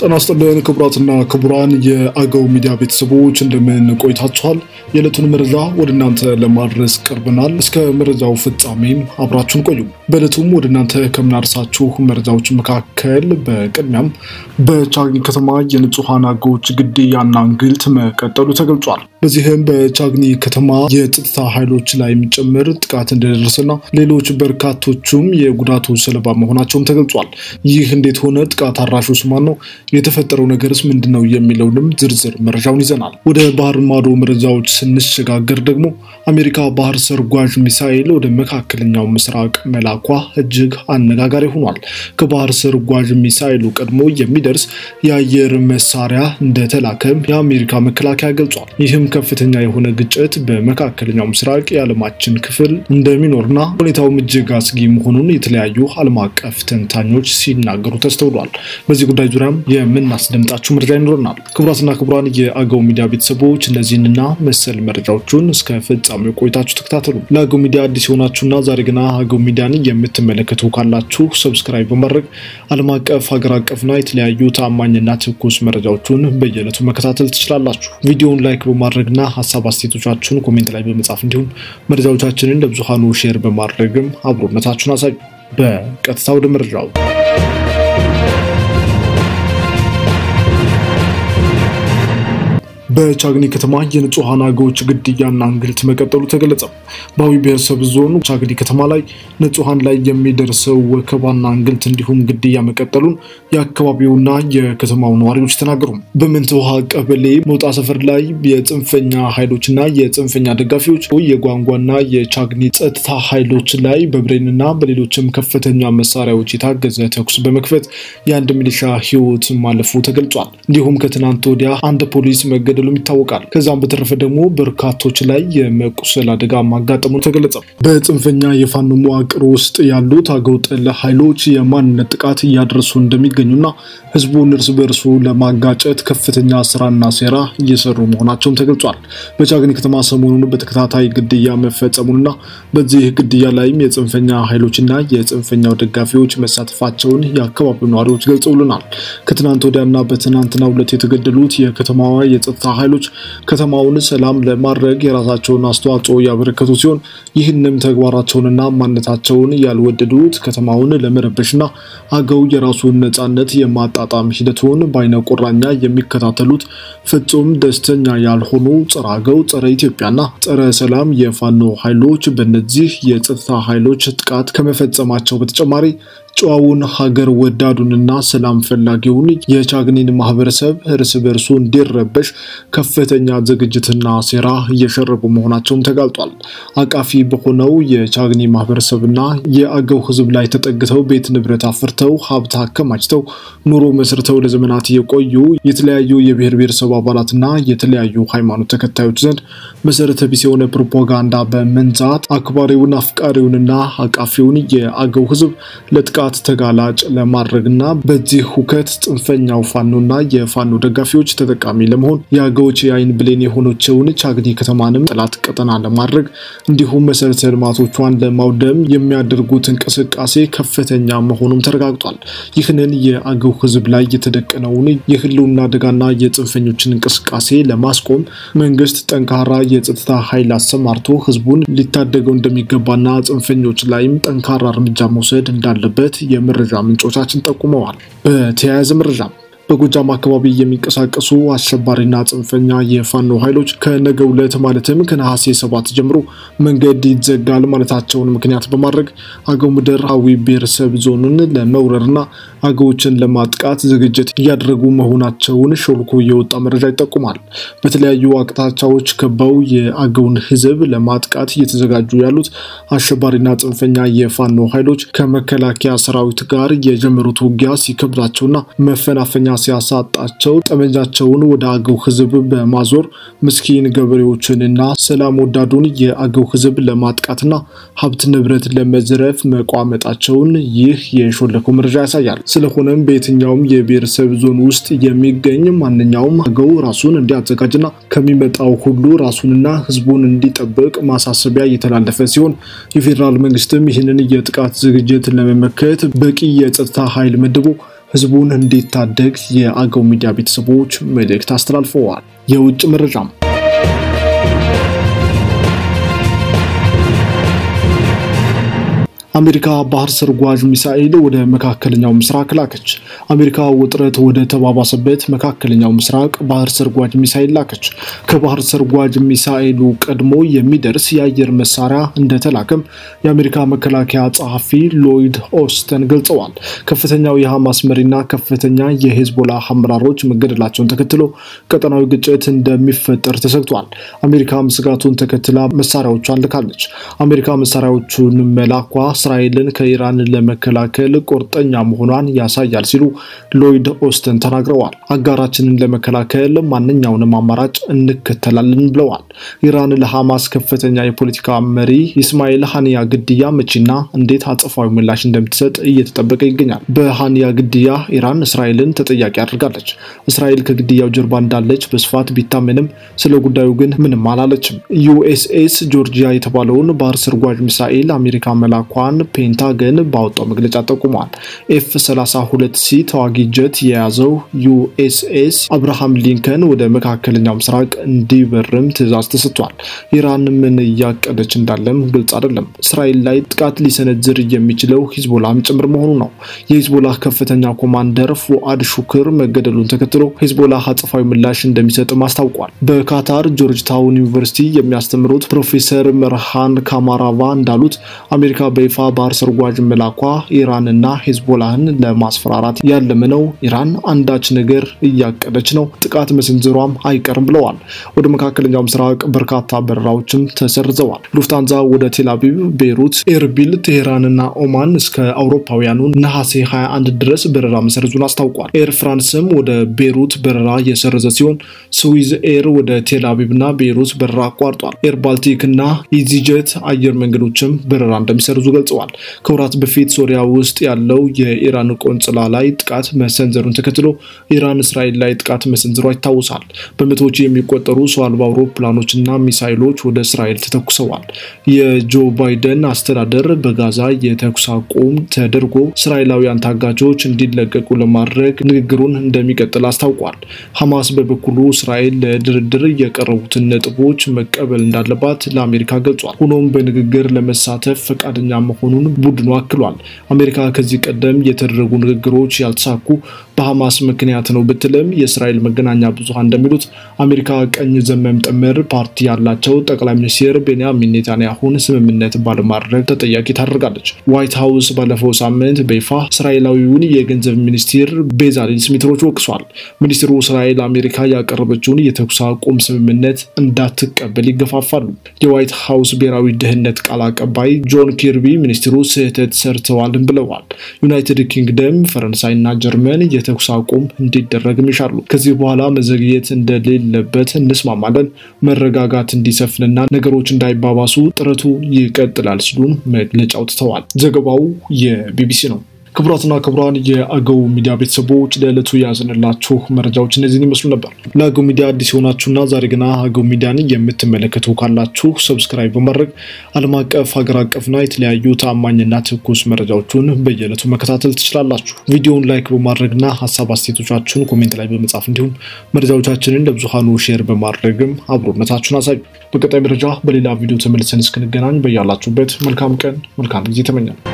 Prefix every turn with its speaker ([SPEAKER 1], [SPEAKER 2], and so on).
[SPEAKER 1] ጤና ይስጥልን ክቡራትና ክቡራን የአገው ሚዲያ ቤተሰቦች እንደምን ቆይታችኋል? የዕለቱን መረጃ ወደ እናንተ ለማድረስ ቀርበናል። እስከ መረጃው ፍጻሜም አብራችሁን ቆዩ። በዕለቱም ወደ እናንተ ከምናደርሳችሁ መረጃዎች መካከል በቅድሚያም በቻግኒ ከተማ የንጹሐን አገዎች ግድያና እንግልት መቀጠሉ ተገልጿል። በዚህም በቻግኒ ከተማ የጸጥታ ኃይሎች ላይ የሚጨምር ጥቃት እንደደረሰና ሌሎች በርካቶቹም የጉዳቱ ሰለባ መሆናቸውም ተገልጿል። ይህ እንዴት ሆነ? ጥቃት አድራሹስ ማን ነው? የተፈጠረው ነገርስ ምንድን ነው? የሚለውንም ዝርዝር መረጃውን ይዘናል። ወደ ባህር ማዶ መረጃዎች ስንሸጋገር ደግሞ አሜሪካ ባህር ሰርጓዥ ሚሳኤል ወደ መካከለኛው ምስራቅ መላኳ እጅግ አነጋጋሪ ሆኗል። ከባህር ሰርጓዥ ሚሳኤሉ ቀድሞ የሚደርስ የአየር መሳሪያ እንደተላከም የአሜሪካ መከላከያ ገልጿል። ይህም ከፍተኛ የሆነ ግጭት በመካከለኛው ምስራቅ የዓለማችን ክፍል እንደሚኖርና ሁኔታውም እጅግ አስጊ መሆኑን የተለያዩ ዓለም አቀፍ ተንታኞች ሲናገሩ ተስተውሏል። በዚህ ጉዳይ ዙሪያም የምናስደምጣችሁ መረጃ ይኖረናል። ክቡራትና ክቡራን የአገው ሚዲያ ቤተሰቦች እነዚህንና መሰል መረጃዎቹን እስከ ፍጻሜው ቆይታችሁ ተከታተሉ። ለአገው ሚዲያ አዲስ የሆናችሁና ዛሬ ገና አገው ሚዲያን የምትመለከቱ ካላችሁ ሰብስክራይብ በማድረግ ዓለም አቀፍ ሀገር አቀፍና የተለያዩ ታማኝና ትኩስ መረጃዎቹን በየዕለቱ መከታተል ትችላላችሁ። ቪዲዮውን ላይክ በማድረግና ሀሳብ አስተያየቶቻችሁን ኮሜንት ላይ በመጻፍ እንዲሁም መረጃዎቻችንን ለብዙሃኑ ሼር በማድረግም አብሮነታችሁን አሳዩ። በቀጥታ ወደ መረጃው በቻግኒ ከተማ የንጹሐን አገዎች ግድያና እንግልት መቀጠሉ ተገለጸ። በአዊ ብሔረሰብ ዞን ቻግኒ ከተማ ላይ ንጹሐን ላይ የሚደርሰው ወከባና እንግልት እንዲሁም ግድያ መቀጠሉን የአካባቢውና የከተማው ነዋሪዎች ተናገሩ። በምንት ውሃ ቀበሌ መውጣ ሰፈር ላይ የጽንፈኛ ኃይሎችና የጽንፈኛ ደጋፊዎች የጓንጓና የቻግኒ ጸጥታ ኃይሎች ላይ በብሬንና በሌሎችም ከፍተኛ መሳሪያዎች የታገዘ ተኩስ በመክፈት የአንድ ሚሊሻ ሕይወት ማለፉ ተገልጿል። እንዲሁም ከትናንት ወዲያ አንድ ፖሊስ መገደሉም ይታወቃል። ከዛም በተረፈ ደግሞ በርካቶች ላይ የመቁሰል አደጋ ማጋጠሙ ተገለጸ። በጽንፈኛ የፋኖ መዋቅር ውስጥ ያሉት አገው ጠል ኃይሎች የማንነት ጥቃት እያደረሱ እንደሚገኙና ህዝቡን እርስ በእርሱ ለማጋጨት ከፍተኛ ስራና ሴራ እየሰሩ መሆናቸውም ተገልጿል። በቻግኒ ከተማ ሰሞኑን በተከታታይ ግድያ መፈጸሙንና በዚህ ግድያ ላይም የጽንፈኛ ኃይሎችና የጽንፈኛው ደጋፊዎች መሳተፋቸውን የአካባቢው ነዋሪዎች ገልጸውልናል። ከትናንት ወዲያና በትናንትናው ዕለት የተገደሉት የከተማዋ የጸጥታ ኃይሎች ከተማውን ሰላም ለማድረግ የራሳቸውን አስተዋጽኦ ያበረከቱ ሲሆን ይህንም ተግባራቸውንና ማንነታቸውን ያልወደዱት ከተማውን ለመረበሽና አገው የራሱን ነጻነት የማጣጣም ሂደቱን በአይነ ቁራኛ የሚከታተሉት ፍጹም ደስተኛ ያልሆኑ ጸረ አገው፣ ጸረ ኢትዮጵያና ጸረ ሰላም የፋኖ ኃይሎች በእነዚህ የጸጥታ ኃይሎች ጥቃት ከመፈጸማቸው በተጨማሪ ጨዋውን ሀገር ወዳዱንና ሰላም ፈላጊውን የቻግኒን ማህበረሰብ እርስ በርሱ እንዲረበሽ ከፍተኛ ዝግጅትና ሴራ እየሸረቡ መሆናቸውም ተጋልጧል። አቃፊ በሆነው የቻግኒ ማህበረሰብና የአገው ሕዝብ ላይ ተጠግተው ቤት ንብረት አፍርተው ሀብት አከማችተው ኑሮ መስርተው ለዘመናት የቆዩ የተለያዩ የብሔር ብሔረሰብ አባላትና የተለያዩ ሃይማኖት ተከታዮች ዘንድ መሰረተ ቢስ የሆነ ፕሮፓጋንዳ በመንዛት አክባሪውን አፍቃሪውንና አቃፊውን የአገው ሕዝብ ለጥቃት ተጋላጭ ለማድረግና በዚህ ሁከት ጽንፈኛው ፋኖና የፋኖ ደጋፊዎች ተጠቃሚ ለመሆን የአገዎች የአይን ብሌን የሆነችውን ቻግኒ ከተማንም ጠላት ቀጠና ለማድረግ እንዲሁም መሰረተ ልማቶቿን ለማውደም የሚያደርጉት እንቅስቃሴ ከፍተኛ መሆኑም ተረጋግጧል። ይህንን የአገው ህዝብ ላይ የተደቀነውን የህልውና አደጋና የጽንፈኞችን እንቅስቃሴ ለማስቆም መንግስት ጠንካራ የጸጥታ ኃይል አሰማርቶ ህዝቡን ሊታደገው እንደሚገባና ጽንፈኞች ላይም ጠንካራ እርምጃ መውሰድ እንዳለበት የመረጃ ምንጮቻችን ጠቁመዋል። በተያያዘ መረጃ በጎጃም አካባቢ የሚንቀሳቀሱ አሸባሪና ጽንፈኛ የፋኖ ኃይሎች ከነገ ዕለት ማለትም ከነሐሴ ሰባት ጀምሮ መንገድ ይዘጋል ማለታቸውን ምክንያት በማድረግ አገው ምድር አዊ ብሔረሰብ ዞንን ለመውረርና አገዎችን ለማጥቃት ዝግጅት እያደረጉ መሆናቸውን ሾልኮ የወጣ መረጃ ይጠቁማል። በተለያዩ አቅጣጫዎች ከበው የአገውን ህዝብ ለማጥቃት እየተዘጋጁ ያሉት አሸባሪና ጽንፈኛ የፋኖ ኃይሎች ከመከላከያ ሰራዊት ጋር የጀመሩት ውጊያ ሲከብዳቸውና መፈናፈኛ ሲያሳጣቸው ጠመንጃቸውን ወደ አገው ህዝብ በማዞር ምስኪን ገበሬዎችንና ሰላም ወዳዱን የአገው ህዝብ ለማጥቃትና ሀብት ንብረት ለመዝረፍ መቋመጣቸውን ይህ የሾለከው መረጃ ያሳያል። ስለሆነም በየትኛውም የብሔረሰብ ዞን ውስጥ የሚገኝ ማንኛውም አገው ራሱን እንዲያዘጋጅና ከሚመጣው ሁሉ ራሱንና ህዝቡን እንዲጠብቅ ማሳሰቢያ እየተላለፈ ሲሆን የፌዴራል መንግስትም ይህንን የጥቃት ዝግጅት ለመመከት በቂ የጸጥታ ኃይል መድቦ ህዝቡን እንዲታደግ የአገው ሚዲያ ቤተሰቦች መልእክት አስተላልፈዋል። የውጭ መረጃም አሜሪካ ባህር ሰርጓጅ ሚሳኤል ወደ መካከለኛው ምስራቅ ላከች። አሜሪካ ውጥረት ወደ ተባባሰበት መካከለኛው ምስራቅ ባህር ሰርጓጅ ሚሳኤል ላከች። ከባህር ሰርጓጅ ሚሳኤሉ ቀድሞ የሚደርስ የአየር መሳሪያ እንደተላከም የአሜሪካ መከላከያ ጸሐፊ ሎይድ ኦስተን ገልጸዋል። ከፍተኛው የሐማስ መሪና ከፍተኛ የሄዝቦላ አመራሮች መገደላቸውን ተከትሎ ቀጠናዊ ግጭት እንደሚፈጠር ተሰግቷል። አሜሪካም ስጋቱን ተከትላ መሳሪያዎቿን ልካለች። አሜሪካ መሳሪያዎቹን መላኳ እስራኤልን ከኢራን ለመከላከል ቁርጠኛ መሆኗን ያሳያል ሲሉ ሎይድ ኦስተን ተናግረዋል። አጋራችንን ለመከላከል ማንኛውንም አማራጭ እንከተላለን ብለዋል። ኢራን ለሐማስ ከፍተኛ የፖለቲካ መሪ ኢስማኤል ሀኒያ ግድያ መቼና እንዴት አጸፋዊ ምላሽ እንደምትሰጥ እየተጠበቀ ይገኛል። በሀኒያ ግድያ ኢራን እስራኤልን ተጠያቂ አድርጋለች። እስራኤል ከግድያው ጀርባ እንዳለች በስፋት ቢታመንም ስለ ጉዳዩ ግን ምንም አላለችም። ዩኤስኤስ ጆርጂያ የተባለውን ባህር ሰርጓጅ ሚሳኤል አሜሪካ መላኳን ፔንታገን ባወጣው መግለጫ ጠቁሟል። ኤፍ 32 ሲ ተዋጊ ጀት የያዘው ዩኤስኤስ አብርሃም ሊንከን ወደ መካከለኛው ምስራቅ እንዲበርም ትዕዛዝ ተሰጥቷል። ኢራን ምን እያቀደች እንዳለም ግልጽ አይደለም። እስራኤል ላይ ጥቃት ሊሰነዝር የሚችለው ሂዝቦላም ጭምር መሆኑ ነው። የሂዝቦላ ከፍተኛ ኮማንደር ፉአድ ሹክር መገደሉን ተከትሎ ሂዝቦላ አጸፋዊ ምላሽ እንደሚሰጥም አስታውቋል። በካታር ጆርጅ ታውን ዩኒቨርሲቲ የሚያስተምሩት ፕሮፌሰር መርሃን ካማራቫ እንዳሉት አሜሪካ በይፋ ባህር ሰርጓጅ መላኳ ኢራንና ሄዝቦላህን ለማስፈራራት ያለመ ነው። ኢራን አንዳች ነገር እያቀደች ነው፣ ጥቃት መሰንዘሯም አይቀርም ብለዋል። ወደ መካከለኛው ምስራቅ በርካታ በረራዎችም ተሰርዘዋል። ሉፍታንዛ ወደ ቴልአቪቭ፣ ቤይሩት፣ ኤርቢል፣ ቴሄራንና ኦማን እስከ አውሮፓውያኑ ነሐሴ 21 ድረስ በረራ መሰረዙን አስታውቋል። ኤር ፍራንስም ወደ ቤይሩት በረራ የሰረዘ ሲሆን ስዊዝ ኤር ወደ ቴልአቪቭና ቤይሩት በረራ አቋርጧል። ኤር ባልቲክ እና ኢዚጀት አየር መንገዶችም በረራ እንደሚሰርዙ ገልጸዋል። ከወራት በፊት ሶሪያ ውስጥ ያለው የኢራን ቆንጽላ ላይ ጥቃት መሰንዘሩን ተከትሎ ኢራን እስራኤል ላይ ጥቃት መሰንዘሯ ይታወሳል። በመቶዎች የሚቆጠሩ ሰው አልባ አውሮፕላኖችና ሚሳይሎች ወደ እስራኤል ተተኩሰዋል። የጆ ባይደን አስተዳደር በጋዛ የተኩስ አቁም ተደርጎ እስራኤላውያን ታጋቾች እንዲለቀቁ ለማድረግ ንግግሩን እንደሚቀጥል አስታውቋል። ሐማስ በበኩሉ እስራኤል ለድርድር የቀረቡትን ነጥቦች መቀበል እንዳለባት ለአሜሪካ ገልጿል። ሆኖም በንግግር ለመሳተፍ ፈቃደኛ መሆኑን ቡድኑ አክሏል። አሜሪካ ከዚህ ቀደም የተደረጉ ንግግሮች ያልተሳኩ በሐማስ ምክንያት ነው ብትልም የእስራኤል መገናኛ ብዙሃን እንደሚሉት አሜሪካ ቀኝ ዘመም ጥምር ፓርቲ ያላቸው ጠቅላይ ሚኒስትር ቤንያሚን ኔታንያሁን ስምምነት ባለማድረግ ተጠያቂ ታደርጋለች። ዋይት ሀውስ ባለፈው ሳምንት በይፋ እስራኤላዊውን የገንዘብ ሚኒስትር ቤዛሊል ስሚትሮች ወቅሷል። ሚኒስትሩ እስራኤል አሜሪካ ያቀረበችውን የተኩስ አቁም ስምምነት እንዳትቀበል ይገፋፋሉ። የዋይት ሀውስ ብሔራዊ ደህንነት ቃል አቀባይ ጆን ኪርቢ ሚኒስትሩ ስህተት ሰርተዋልም ብለዋል። ዩናይትድ ኪንግደም፣ ፈረንሳይና ጀርመን የተኩስ አቁም እንዲደረግም ይሻሉ። ከዚህ በኋላ መዘግየት እንደሌለበት እንስማማለን። መረጋጋት እንዲሰፍንና ነገሮች እንዳይባባሱ ጥረቱ ይቀጥላል ሲሉም መግለጫ አውጥተዋል። ዘገባው የቢቢሲ ነው። ክቡራትና ክቡራን የአገው ሚዲያ ቤተሰቦች ለዕለቱ የያዝንላችሁ መረጃዎች እነዚህን ይመስሉ ነበር። ለአገው ሚዲያ አዲስ የሆናችሁና ዛሬ ገና አገው ሚዲያን የምትመለከቱ ካላችሁ ሰብስክራይብ በማድረግ ዓለም አቀፍ ሀገር አቀፍና የተለያዩ ተአማኝና ትኩስ መረጃዎቹን በየዕለቱ መከታተል ትችላላችሁ። ቪዲዮውን ላይክ በማድረግና ሀሳብ አስተያየቶቻችሁን ኮሜንት ላይ በመጻፍ እንዲሁም መረጃዎቻችንን ለብዙሃኑ ሼር በማድረግም አብሮነታችሁን አሳዩ። በቀጣይ መረጃ በሌላ ቪዲዮ ተመልሰን እስክንገናኝ በያላችሁበት መልካም ቀን መልካም ጊዜ ተመኛል።